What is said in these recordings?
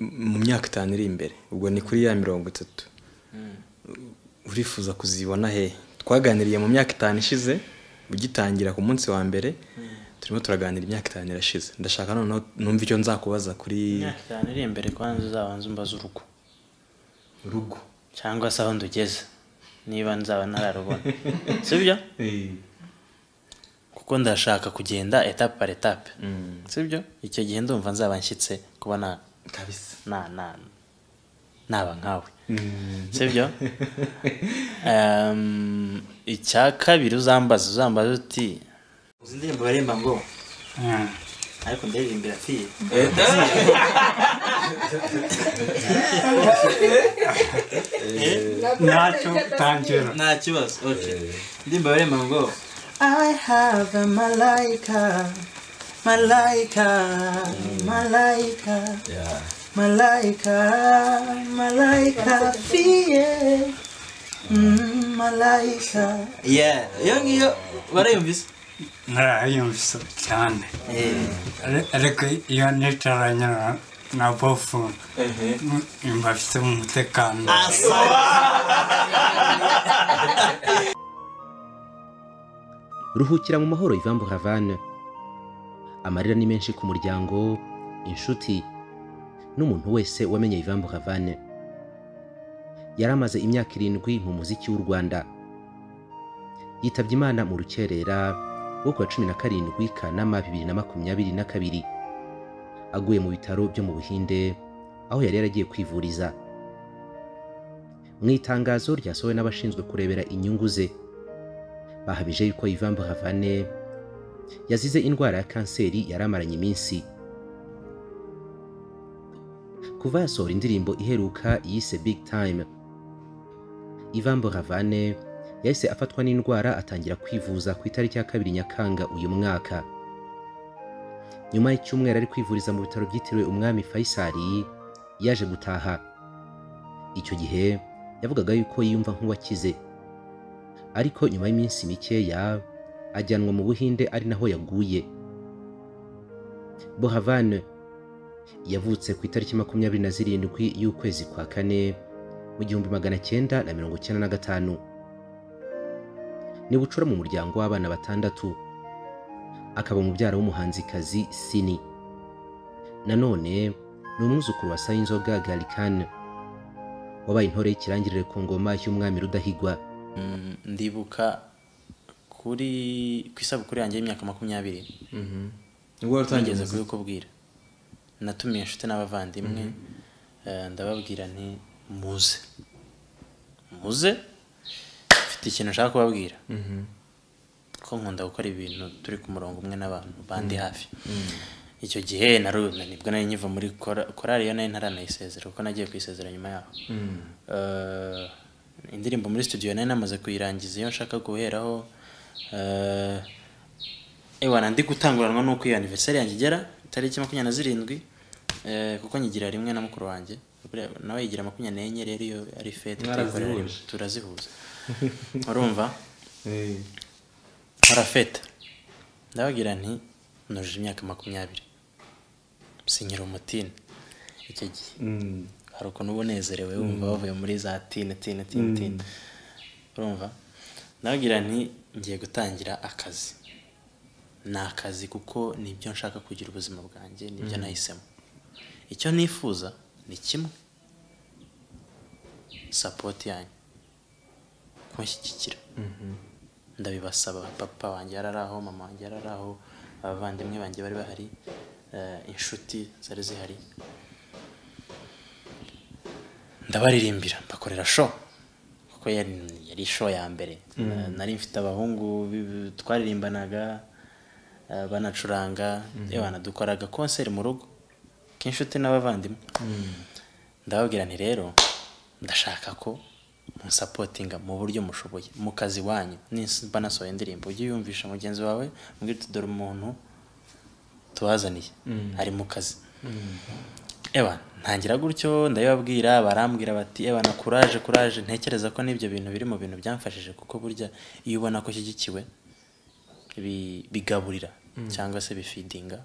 mu myaka itanu iri imbere ubwo ni kuri ya mirongo itatu urifuza kuzibona hehe twaganiriye mu myaka itanu ishize ugitangira ku munsi wa mbere turimo turaganira imyaka itanu irashize ndashaka noneho numva icyo nzakubaza kuri imyaka itanu iri imbere kubanza uzabanza umbaza urugo rugo cyangwa se aho ndugeze niba nzaba ntararubona sibyo kuko ndashaka kugenda etape par etape sibyo icyo gihe ndumva nzaba nshyitse kubona kabisa na na naba nkawe sibyo Ehm, icya kabiri uzambaza uzambaza uti uzi indirimbo baririmba ngo ariko ndaririmbira fiye ntacyo tangira nta kibazo okay indirimbo baririmba ngo I have a malaika, malaika, malaika, Yeah. malaika, malaika, fear. Mm, malaika. yeah iyo ngiyo barayumvise narayumvise cyane Ari- ariko iyo nicaranye na- na bofu m- mba mfite umutekano ruhukira mu mahoro Ivan Buravan amarira ni menshi ku muryango inshuti n'umuntu wese wamenye Ivan Buravan yari amaze imyaka irindwi mu muziki w'u Rwanda yitabye Imana mu rukerera wo ku wa cumi na karindwi Kanama bibiri na makumyabiri na kabiri aguye mu bitaro byo mu Buhinde aho yari yaragiye kwivuriza mu itangazo ryasohowe n'abashinzwe kurebera inyungu ze bahamije yuko Ivan Buravan yazize indwara ya kanseri yari amaranye iminsi kuva yasohora indirimbo iheruka yise Big Time Ivan Buravan yahise afatwa n'indwara atangira kwivuza ku itariki ya kabiri Nyakanga uyu mwaka nyuma y'icyumweru ari kwivuriza mu bitaro byitiriwe umwami Faisal yaje gutaha icyo gihe yavugaga yuko yiyumva nk'uwakize ariko nyuma y'iminsi mikeya ajyanwa mu buhinde ari naho yaguye bohavane yavutse ku itariki makumyabiri na zirindwi y'ukwezi kwa kane mu gihumbi magana cyenda na mirongo cyenda na gatanu ni bucura mu muryango w'abana batandatu akaba umubyara w'umuhanzikazi sini nanone ni umwuzukuru wa sayinzoga garikane wabaye intore y'ikirangirire ku ngoma y'umwami rudahigwa Mm, ndibuka kuri ku isabukuru yanjye y'imyaka makumyabiri nibwo watangiye ntugeze kubikubwira natumiye inshuti n'abavandimwe eh, ndababwira nti muze muze mfite ikintu nshaka kubabwira ko nkunda gukora ibintu turi ku murongo umwe n'abantu bandi hafi icyo gihe naruna nibwo nari nkiva muri kora- korali yo nari ntaranayisezera kuko nagiye kuyisezera nyuma yaho Eh, indirimbo muri studio nari namaze kuyirangiza iyo nshaka guheraho eh, ewana ndi gutanguranwa n'uko iyo aniversari yanjye igera itariki makumyabiri na zirindwi eh, kuko nyigira rimwe na mukuru wanjye buriya nawe yigira makumyabiri n'enye rero iyo ari fete tuyikorera rimwe. turazihuza urumva nkora fete ndababwira nti nujuje imyaka makumyabiri sinyira umutini icyo gihe hari ukuntu uba unezerewe wumva wavuye muri za tine tine tine tine urumva ndababwira nti ngiye gutangira akazi ni akazi kuko nibyo nshaka kugira ubuzima bwanjye nibyo nahisemo icyo nifuza ni kimwe sapoti yanyu kunshyigikira ndabibasaba papa wanjye yari ari aho mama wanjye yari ari aho abavandimwe banjye bari bahari eh, inshuti zari zihari ndabaririmbira mbakorera show kuko yari yari show ya mbere Na- nari mfite abahungu bi- twaririmbanaga eh, banacuranga yewe dukoraga konseri mu rugo k'inshuti n'abavandimwe ndababwira nti rero ndashaka ko munsapotinga mu buryo mushoboye mu kazi wanyu nimba nasohoye indirimbo ujye uyumvisha mugenzi wawe mubwire uti dore umuntu tubazaniye ari mu kazi Ewa ntangira gutyo ndabibabwira barambwira bati ewa na kuraje kuraje ntekereza ko n'ibyo bintu biri mu bintu byamfashije kuko burya iyo ubona ko ushyigikiwe bi- bigaburira cyangwa se bifidinga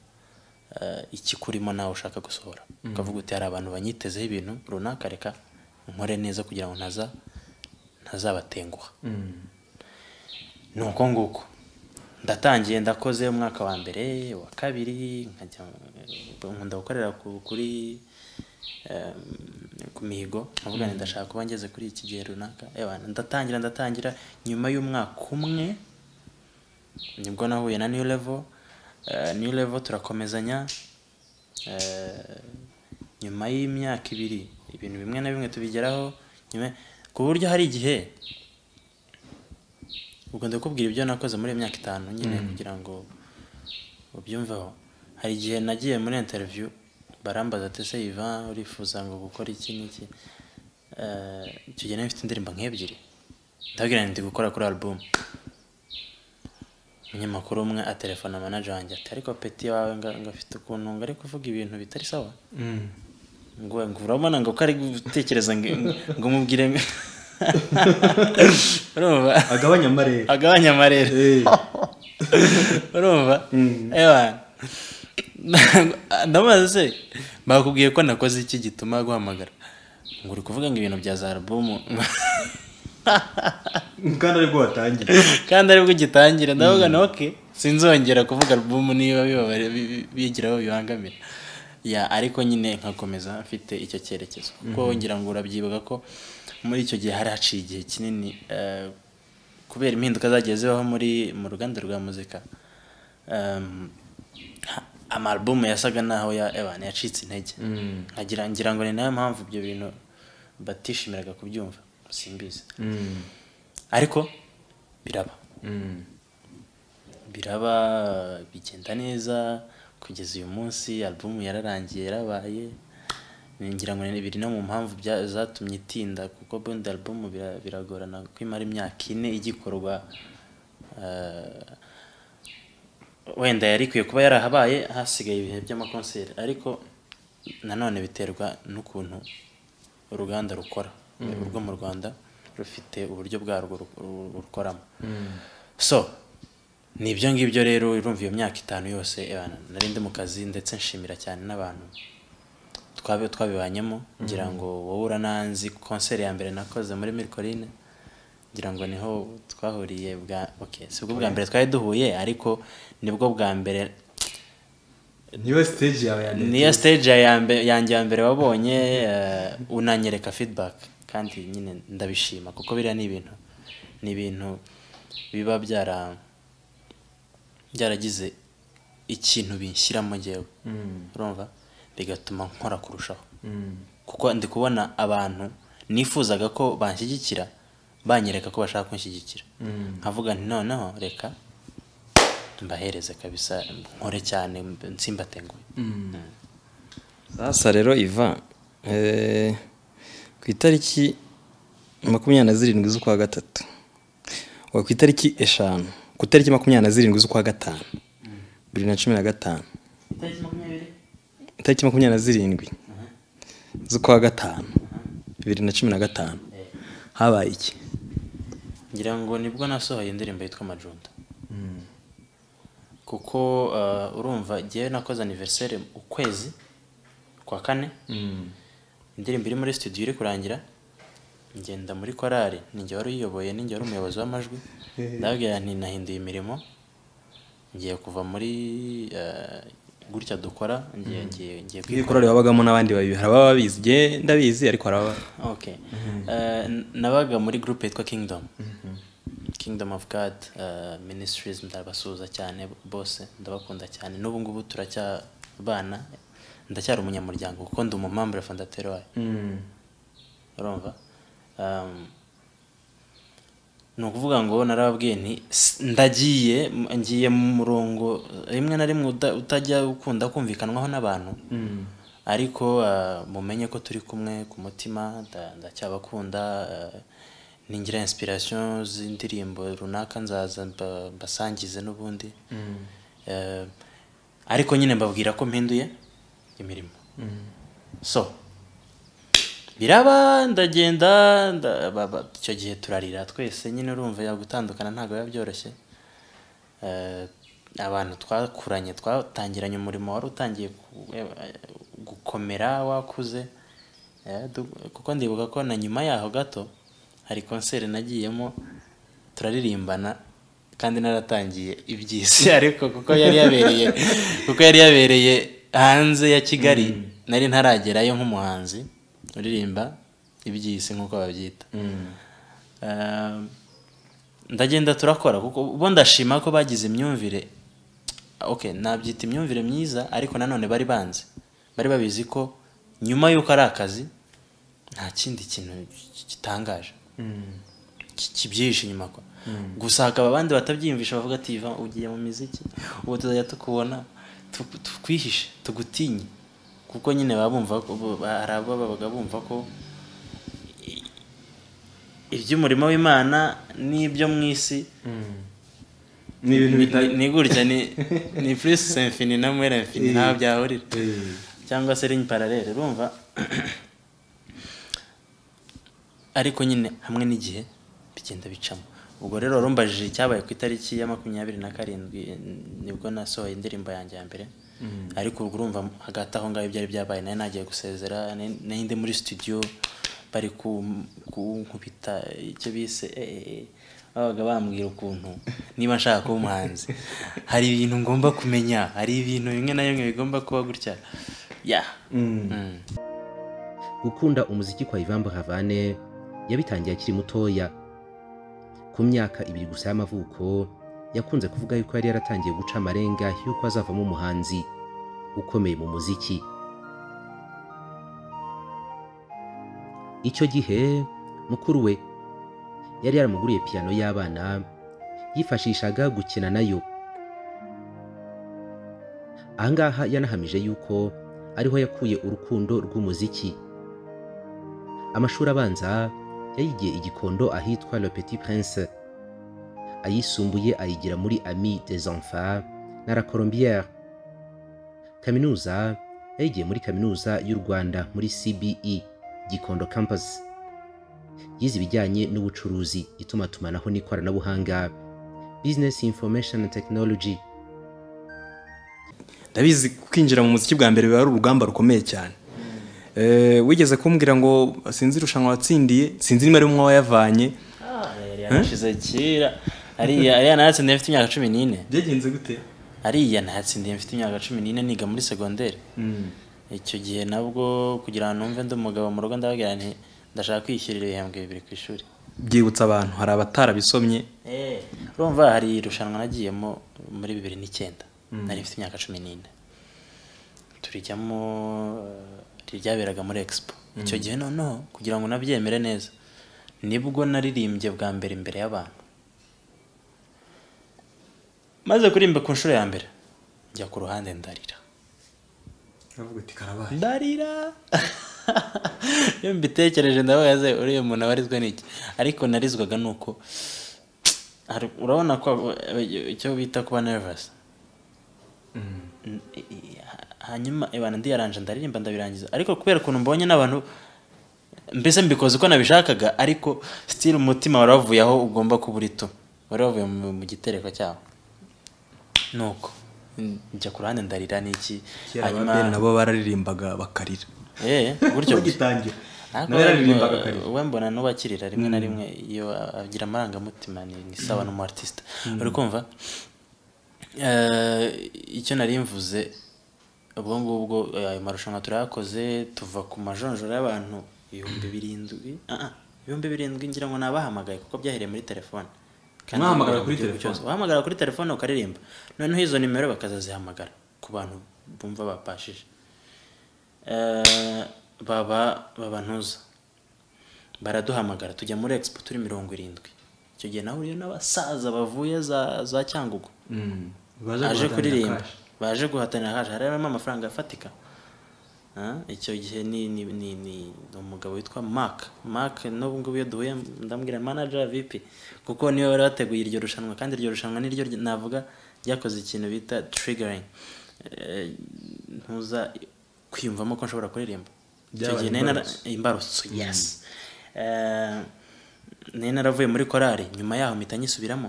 eh, iki kurimo nawe ushaka gusohora ukavuga uti hari abantu banyitezeho ibintu runaka reka nkore neza kugira ngo ntaza ntazabatenguha ni uko nguko ndatangiye ndakoze umwaka wa mbere uwa kabiri nkajya nkunda gukorera ku- kuri em, ku mihigo nkavuga nti ndashaka kuba ngeze kuri iki gihe runaka Ewa, ndatangira ndatangira nyuma y'umwaka umwe nibwo nahuye na new level Eh, new level turakomezanya Eh, nyuma y'imyaka ibiri ibintu bimwe na bimwe tubigeraho nyuma ku buryo hari igihe ubwo ndakubwira ibyo nakoze muri iyo myaka itanu nyine kugira ngo ubyumveho hari igihe nagiye muri interview barambaza ati se Ivan urifuza ngo gukora iki n'iki Eh, icyo gihe nari mfite indirimbo nk'ebyiri ndabwira nti ndi gukora kuri album umunyamakuru umwe atelefona manager wanjye ati ariko peti wawe nga- ngafite ukuntu ngo ari kuvuga ibintu bitari sawa ngo ngo urabona ngo ko ari gutekereza ngo ngo umubwire ngo- urumva agabanya amarere agabanya amarere urumva ewa ndamubaza se bakubwiye ko nakoze iki gituma guhamagara ngo uri kuvuga ngo ibintu bya za alubumu kandi aribwo watangiye kandi aribwo gitangira ndavuga na oke sinzongera kuvuga alubumu niba bibabare bi- bi- bigira aho bibangamira ya ariko nyine nkakomeza mfite icyo cyerekezo kuko ngira ngo urabyibuka ko muri icyo gihe hari haciye igihe kinini eh, kubera impinduka zagiye zibaho muri mu ruganda rwa muzika em, ha- amarubumu yasaga n'aho ya evan yacitse intege nkagira ngira ngo ni nayo mpamvu ibyo bintu batishimiraga kubyumva simbizi ariko biraba biraba bigenda neza kugeza uyu munsi alubumu yararangiye yarabaye ngira ngo ni biri no mu mpamvu bya- zatumye itinda kuko bundi alubumu bira- biragorana kuko imara imyaka ine igikorwa eh, wenda yari ikwiye kuba yarahabaye hasigaye ibihe by'amakonseri ariko nanone biterwa n'ukuntu uruganda rukora urwo mu rwanda rufite uburyo bwarwo ru- ru- rukoramo so ni ibyo ngibyo rero urumva iyo myaka itanu yose eh, nari ndi mu kazi ndetse nshimira cyane n'abantu twabe twabibanyemo ngira ngo wowe urananzi konseri ya mbere nakoze muri mirikorine ngira ngo niho twahuriye bwa okay si bwo bwa mbere twari duhuye ariko nibwo bwa mbere niyo stage yawe ya mbere niyo stage ya yambe- yanjye ya mbere wabonye eh, unanyereka feedback kandi nyine ndabishima kuko biriya ni ibintu ni ibintu biba byara byaragize ikintu binshyiramo njyewe urumva bigatuma nkora kurushaho kuko ndi kubona abantu nifuzaga ko banshyigikira banyereka ko bashaka kunshyigikira nkavuga nti noneho reka mbahereze kabisa nkore cyane nsimbatenguye sasa rero iva eh, ku itariki makumyabiri na zirindwi z'ukwa gatatu oya ku itariki eshanu ku itariki makumyabiri na zirindwi z'ukwa gatanu bibiri na cumi na gatanu itariki makumyabiri na zirindwi z'ukwa gatanu bibiri na cumi na gatanu habaye iki ngira ngo nibwo nasohoye indirimbo yitwa amajunda kuko eh, urumva ngewe nakoze aniveriseri ukwezi kwa kane indirimbo iri muri studio iri kurangira ngenda muri korari ninjye wari uyiyoboye ninjye wari umuyobozi w'amajwi ndabwira nti nahinduye imirimo ngiye kuva muri eh, gutya dukora ngiye ngiye ngiye iyo korari wabagamo n'abandi babiri hari ababa babizi njye ndabizi ariko hari ababa okay Eh, n- nabaga muri group yitwa kingdom kingdom of god eh, ministries ndabasuhuza cyane bose ndabakunda cyane n'ubu ngubu turacyabana ndacyari umunyamuryango kuko ndi umumambure fondateri wayo urumva Um, ni ukuvuga ngo narababwiye nti "S- ndagiye m- ngiye mu murongo rimwe na rimwe uta- utajya ukunda kumvikanwaho n'abantu ariko ah, mumenye ko turi kumwe ku mutima nda- ndacyabakunda ah, ningira inspiration z'indirimbo runaka nzaza mba- mbasangize n'ubundi Eh, ariko nyine mbabwira ko mpinduye imirimo so biraba ndagenda nda- ba- ba- icyo gihe turarira twese nyine urumva ya gutandukana ntabwo biba byoroshye Eh, abantu twakuranye twatangiranye umurimo wari utangiye ku- eh, gukomera wakuze Eh, du- kuko ndibuka ko na nyuma yaho gato hari konseri nagiyemo turaririmbana kandi naratangiye iby'isi ariko kuko yari yabereye kuko yari yabereye hanze ya kigali nari ntaragerayo nk'umuhanzi uririmba iby'isi nk'uko babyita Eh, ndagenda turakora kuko bo ndashima ko bagize imyumvire okay nabyita imyumvire myiza ariko nanone bari banzi bari babizi ko nyuma y'uko ari akazi nta kindi kintu gitangaje ki- kibyihishe inyuma kwa gusa hakaba abandi batabyiyumvisha bavuga ati iva ugiye mu miziki ubu tuzajya tukubona tu- tukwihishe tugutinye kuko nyine baba bumva ko bo- hari ababaga bumva ko iby'umurimo w'imana n'ibyo mu isi ni ibintu ni- bitari ni gutya ni ni plus infini na mwere infini ntaho byahurira cyangwa se ligne parallele urumva ariko nyine hamwe n'igihe bigenda bicamo ubwo rero warumbajije icyabaye ku itariki ya makumyabiri na karindwi eh, nibwo nasohoye indirimbo yanjye ya mbere ariko ubwo urumva hagati aho ngaho byari byabaye nari nagiye gusezera nari nari ndi muri studio bari ku- kunkubita icyo bise eh, eh, eh, babaga bambwira ukuntu niba nshaka kuba umuhanzi hari ibintu ngomba kumenya hari ibintu bimwe na bimwe bigomba kuba gutya ya Mm. gukunda umuziki kwa Ivan Buravane yabitangiye akiri mutoya ku myaka ibiri gusa y'amavuko yakunze kuvuga yuko yari yaratangiye guca amarenga y'uko azavamo umuhanzi ukomeye mu muziki icyo gihe mukuru we yari yaramuguriye piyano y'abana yifashishaga gukina nayo ahangaha yanahamije yuko ariho yakuye urukundo rw'umuziki amashuri abanza yayigiye i gikondo ahitwa le petit prince ayisumbuye ayigira muri ami des enfants na la colombiere kaminuza yayigiye muri kaminuza y'u rwanda muri cbe gikondo campus yize ibijyanye n'ubucuruzi itumanaho n'ikoranabuhanga business information and technology ndabizi kwinjira mu muziki bwa mbere biba ari urugamba rukomeye cyane Eh, wigeze kumbwira ngo sinzi irushanwa watsindiye sinzi niba ari umwe wayavanye yari yarashize kera ariya ariya nayatsindiye mfite imyaka cumi n'ine byagenze gute ariya nayatsindiye mfite imyaka cumi n'ine niga muri segonderi icyo gihe nabwo kugira ngo numve ndi umugabo mu rugo ndababwira nti ndashaka kwishyurira ibihembwe bibiri ku ishuri byibutsa abantu hari abatarabisomye urumva hari irushanwa nagiyemo muri bibiri n'icyenda nari mfite imyaka cumi n'ine turijyamo eh, ryaberaga muri expo icyo gihe noneho kugira ngo nabyemere neza nibwo naririmbye bwa mbere imbere y'abantu maze kuririmba ku nshuro ya mbere njya ku ruhande ndarira aravuga ati karabaye ndarira iyo mbitekereje ndabaze uriya muntu abarizwa n'iki ariko narizwaga ni uko hari- urabona ko eh, icyo bita kuba nervous N- i- i- ha- hanyuma ibana ndiyaranje ndaririmba ndabirangiza ariko kubera ukuntu mbonye n'abantu mbese mbikoze uko nabishakaga ariko still umutima wari wavuye aho ugomba kuba uri tu wari wavuye mu mu gitereko cyawo nuko n- njya ku ruhande ndarira n'iki kera ababere nabo bararirimbaga bakarira Eh, gutyo gusa. ugitangira Ariko nawe yaririmbaga we- akarira we mbona n'ubakirira rimwe na rimwe iyo agira amarangamutima ni ni sawa n'umu artiste uri kumva Eh, icyo nari mvuze ubwo ngubwo eh, ayo marushanwa turayakoze tuva ku majonjora y'abantu ibihumbi birindwi ah, ah, ibihumbi birindwi ngira ngo nabahamagaye kuko byahereye muri telefone Kandi Mwahamagara mu kuri gihugu telefone? cyose. wahamagara kuri telefone ukaririmba noneho izo nimero bakazazihamagara ku bantu bumva bapashije Eh, baba babantuza baraduhamagara tujya muri expo turi mirongo irindwi icyo gihe nahuriye n'abasaza bavuye za, za cyangugu aje kuririmba baje guhatanira kaje hari harimo amafaranga afatika Ah, icyo gihe ni ni ni, ni umugabo witwa Mark Mark n'ubu ngubu iyo duhuye ndambwira manager VP kuko niwe wari wateguye iryo rushanwa kandi iryo rushanwa niryo rya- navuga ryakoze ikintu bita triggering Eh, ntuza kwiyumvamo ko nshobora kuririmba icyo Byabaye gihe nari nara- imbarutso. imbarutso yes Eh, nari naravuye muri korari nyuma yaho mpita nyisubiramo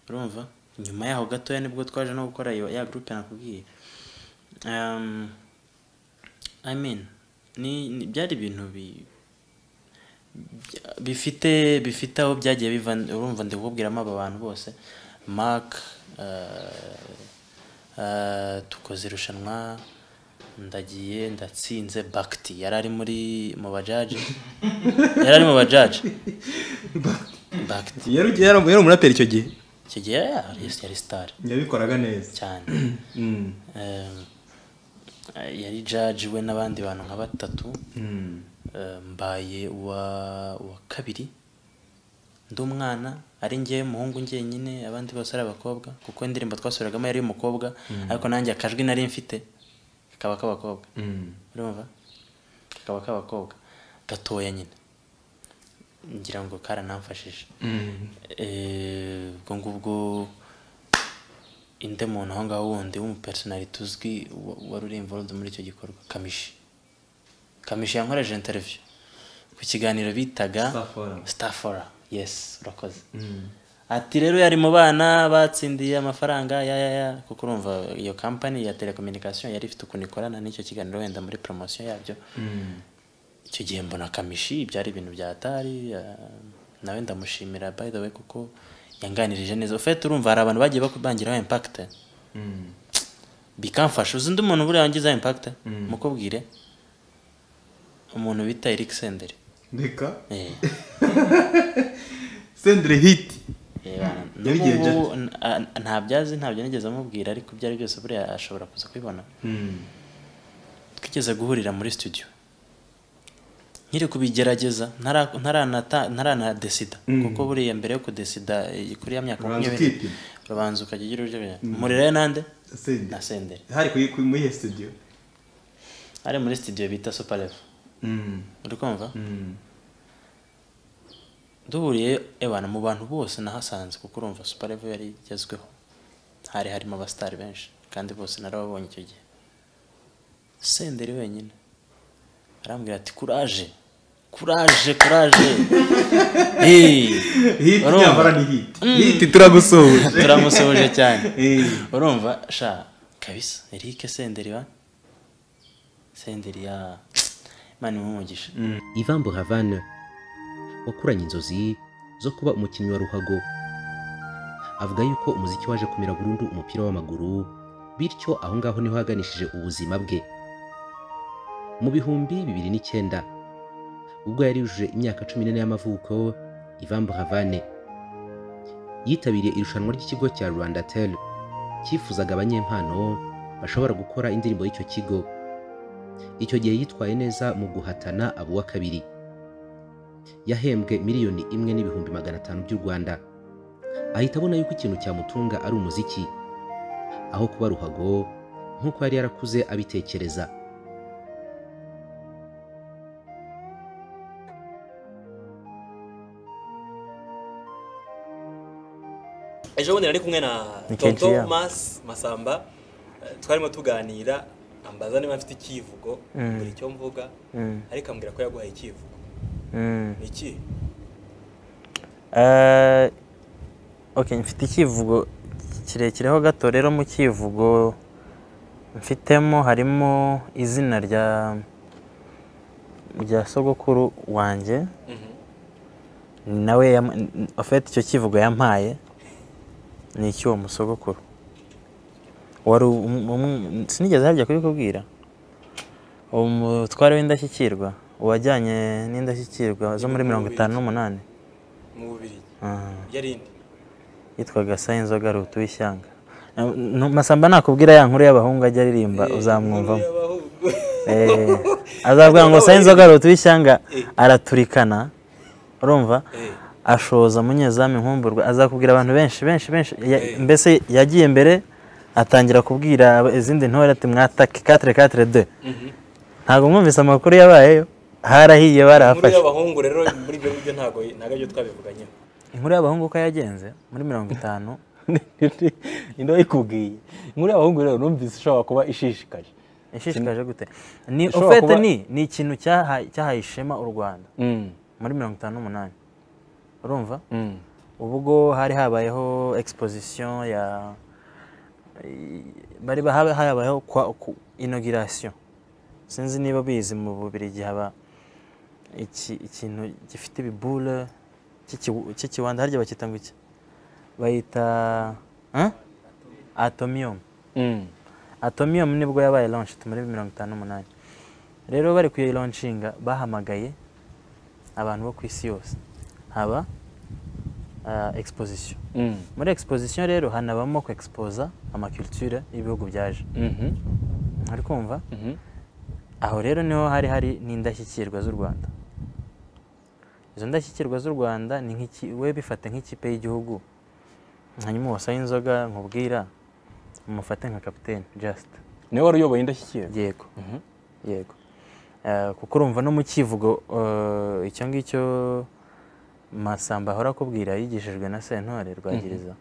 urumva nyuma yaho gatoya nibwo twaje no gukora iyo- ya gurupe nakubwiye Um, I mean, ni ni- byari ibintu bi- bya- bifite bifite aho byagiye biva urumva ndi kukubwiramo aba bantu bose mark tukoze irushanwa ndagiye ndatsinze bakiti yari ari muri mu bajaji yari ari mu bajaji bakiti yari yari umuraperi icyo gihe icyo gihe yari yari sitari yabikoraga neza cyane Mm. Em, yari jaji we n'abandi bantu nka batatu Mm. Eh, mbaye uwa uwa kabiri ndi umwana ari njyewe muhungu njyenyine abandi bose ari abakobwa kuko indirimbo twasuragamo yari umukobwa ariko nanjye akajwi nari mfite kakaba k'abakobwa Mm. urumva kakaba k'abakobwa gatoya nyine ngira ngo karanamfashije Mm. Eh, ubwo ngubwo inde muntu aho ngaho wundi w'umupersonalite uzwi wa- wari uri involved muri icyo gikorwa kamishi kamishi yankoreje interview ku kiganiro bitaga Star Forum. stafora yes urakoze ati rero yari mu bana batsindiye amafaranga ya ya ya kuko urumva iyo kampani ya telecommunication yari ifite ukuntu ikorana n'icyo kiganiro wenda muri poromosiyo yabyo Mm. icyo gihe mbona kamishi byari ibintu bya atari eh, nawe ndamushimira by the way kuko yanganirije neza ufite urumva hari abantu bagiye baku- bangiraho impact Mm. bikamfasha uzi undi muntu buriya wangiza impact mukubwire umuntu bita Eric Senderi Ndeka. eh Sendere hiti. Yebana, Yabigenje ate? n'ubu n- a- ntabyo azi ntabyo nigeze amubwira ariko ibyo ari byose buriya ashobora kuza kubibona Mm. twigeze guhurira muri studio nkiri kubigerageza ntara- ntaranata- ntaranadesida kuko buriya mbere yo kudesida eh, kuri ya myaka Ubanza makumyabiri ukipima. urabanza ukajya ugira uryo murira yo nande Sendere. na senderi Hari kuyi kuyi muri iyo studio. ari muri studio bita super level Mm. uri kumva Mm. duhuriye ebana mu bantu bose nahasanze kuko urumva super level yari igezweho hari harimo abasitari benshi kandi bose narababonye icyo gihe senderi wenyine arambwira ati kuraje kuraje kuraje Hiti Urumva? nyamara ni hiti. Hiti turagusohoje. turamusohoje cyane Eh. urumva sha kabisa erike senderi wa senderi ya imana imuhe umugisha Ivan Buravan wakuranye inzozi zo kuba umukinnyi wa ruhago avuga yuko umuziki waje kumira burundu umupira w'amaguru bityo aho ngaho niho yaganishije ubuzima bwe mu bihumbi bibiri n'icyenda ubwo yari yujuje imyaka cumi n'ine y'amavuko Ivan Buravan yitabiriye irushanwa ry'ikigo cya Rwanda Tel cyifuzaga abanyempano bashobora gukora indirimbo y'icyo kigo icyo gihe yitwaye neza mu guhatana abo wa kabiri yahembwe miliyoni imwe n'ibihumbi magana atanu by'u rwanda ahita abona yuko ikintu cyamutunga ari umuziki aho kuba ruhago nk'uko yari yarakuze abitekereza ejo bundi nari kumwe na Ni Kenshi toto yabo. mas masamba eh, twarimo tuganira ambaza niba mfite icyivugo Mm. buri icyo mvuga ariko ambwira ko yaguhaye icyivugo ni iki Eh, ok mfite icyivugo kirekireho gato rero mu cyivugo mfitemo harimo izina rya rya sogokuru wanjye nawe yam- n- ofete icyo cyivugo yampaye ni icy'uwo musogokuru wari um- um- sinigeze harya kubikubwira uwo mutware w'indashyikirwa uwajyanye n'indashyikirwa zo muri mirongo itanu n'umunani mu bubirigi Ah, yari indi yitwaga sayinzoga rutu w'ishyanga Na- nu- masamba nakubwira ya nkuru y'abahungu ajya aririmba uzamwumvamo Eh, azabwira ngo sayinzoga rutu w'ishyanga araturikana urumva ashoza munyezamu inkumburwa azakubwira abantu benshi benshi benshi Ya- mbese yagiye imbere atangira kubwira aba- izindi ntore ati mwatake katire katire de ntabwo mwumvise amakuru yabayeyo harahiye muri barahafashe y'abahungu rero muri ibyo ngibyo ntabwo ntabwo aribyo twabivuganyeho inkuru y'abahungu uko yagenze muri mirongo itanu niba ikubwiye inkuru y'abahungu rero numvise ishobora kuba ishishikaje ishishikaje gute ni Ishobora ofete kuba- ni ni ikintu cyaha- cyahaye ishema u rwanda muri mirongo itanu n'umunani urumva ubwo hari habayeho exposition ya i- bari ba- haba- habayeho kwa- ku- inauguration sinzi niba bizi mu bubirigi haba iki ikintu gifite ibibule cy'ikiwu- cy'ikiwanda harya bakita ngo iki bayita hein? atomium atomium nibwo yabaye launch muri mirongo itanu n'umunani rero bari kuyilauncinga bahamagaye abantu bo ku isi yose haba ah, exposition muri exposition rero hanabamo kwexposa amaculture y'ibihugu byaje uri kumva aho rero niho hari hari n'indashyikirwa z'u rwanda izo ndashyikirwa z'u rwanda ni nk'iki we bifate nk'ikipe y'igihugu hanyuma wasaye inzoga nkubwira mufate nka kapitene just niwe wari uyoboye indashyikirwa yego yego Eh, kuko urumva no mu kivugo eh, icyo ngicyo masamba ahora akubwira yigishijwe na sentore rwagiriza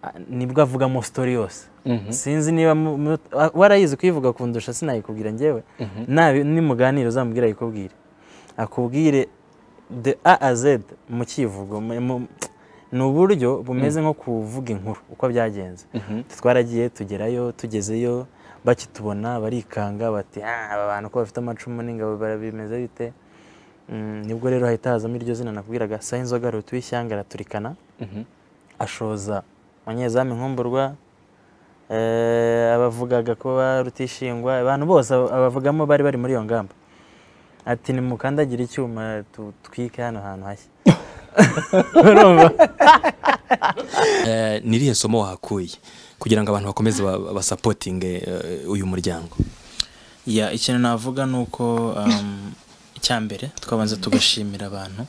Ah, nibwo avugamo sitori yose sinzi niba mu- mu- ah, warayizi kuyivuga kundusha sinayikubwira ngewe nabi nimuganira uzamubwira ayikubwire akubwire de a a z mu kivugo mu- mu- ni uburyo bumeze nko kuvuga inkuru uko byagenze twaragiye tugerayo tugezeyo bakitubona barikanga bati "Ah, aba bantu ko bafite amacumu n'ingabo bara- bimeze bite Mm, nibwo rero hahita hazamo iryo zina nakubwiraga sayinzoga rutu w'ishyanga araturikana ashoza umunyezamu nkumburwa eh, abavugaga ko ba rutishingwa abantu bose aba- abavugamo bari bari muri iyo ngamba ati nimukandagire icyuma tutwike hano hantu hashya urumva Eh, ni irihe somo wahakuye kugira ngo abantu bakomeze ba- basapotinge eh, uyu muryango ya ikintu navuga ni uko um, icyambere twabanza tugashimira abantu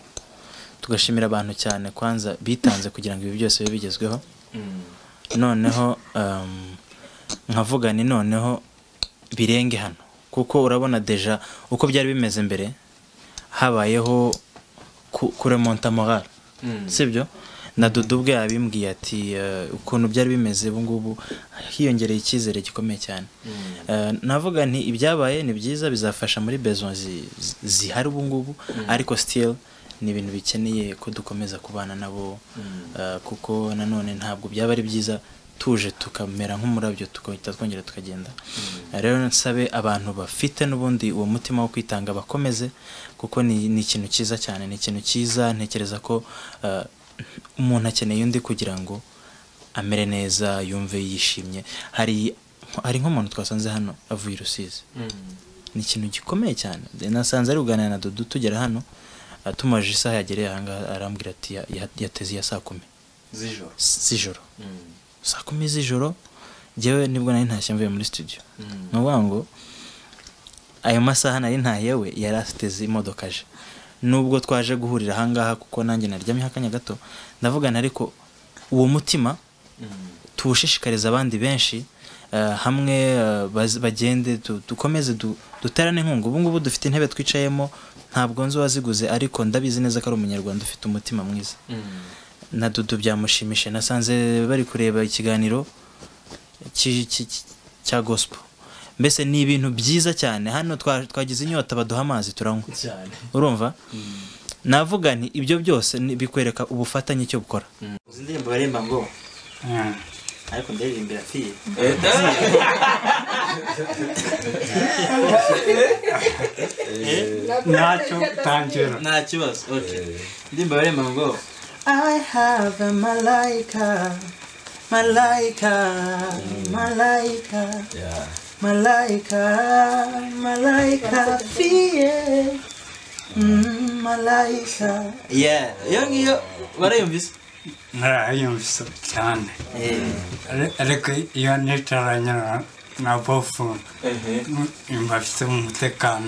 tugashimira abantu cyane kwanza bitanze kugira ngo ibi byose bibe bigezweho noneho um, nkavuga ni noneho birenge hano kuko urabona deja uko byari bimeze mbere habayeho ku- kuremonta moral sibyo na dudu ubwe yabimbwiye ati eh, ukuntu byari bimeze ubu ngubu hiyongereye icyizere gikomeye cyane Eh, navuga nti ibyabaye ni byiza bizafasha muri besoin zi- zi- zihari ubu ngubu ariko still ni ibintu bikeneye ko dukomeza kubana nabo eh, kuko nanone ntabwo byaba ari byiza tuje tukamera nk'umurabyo tugahita twongera tukagenda rero nsabe abantu bafite n'ubundi uwo mutima wo kwitanga bakomeze kuko ni ni ikintu cyiza cyane ni ikintu cyiza ntekereza ko eh, umuntu akeneye undi kugira ngo amere neza yumve yishimye hari hari nk'umuntu twasanze hano avuye i rusizi ni ikintu gikomeye cyane nasanze ari kuganira na dudu tugera hano eh, tumubajije isaha yagereye ahangaha arambwira ati ya- ya- yateze iya saa kumi z'ijoro z'ijoro saa kumi z'ijoro njyewe nibwo nari ntashye mvuye muri studio ni ukuvuga ngo ayo masaha nari ntahiye we yari asiteze imodoka aje nubwo twaje guhurira ahangaha kuko nanjye naryamyeho akanya gato ndavugana ariko uwo mutima tuwushishikariza abandi benshi eh, hamwe eh, baz- bagende du- dukomeze du- duterane inkunga ubu ngubu dufite intebe twicayemo ntabwo nzi uwaziguze ariko ndabizi neza ko ari umunyarwanda ufite umutima mwiza na dudu byamushimishije nasanze bari kureba ikiganiro cy- cy- cy- cya gospel mbese ni ibintu byiza cyane hano twa- twagize inyota baduha amazi turanywa urumva navuga nti ibyo byose ni- bikwereka ubufatanye icyo bukora uzi indirimbo baremba ngo ariko ndaririmbira fiye ntacyo utangira nta kibazo indirimbo baremba ngo I have a malaika, malaika, malaika, malaika, malaika fear. Mm, malaika. yeah iyo ngiyo barayumvise narayumvise cyane Ari- ariko iyo nicaranye na- na bofu mba mfite umutekano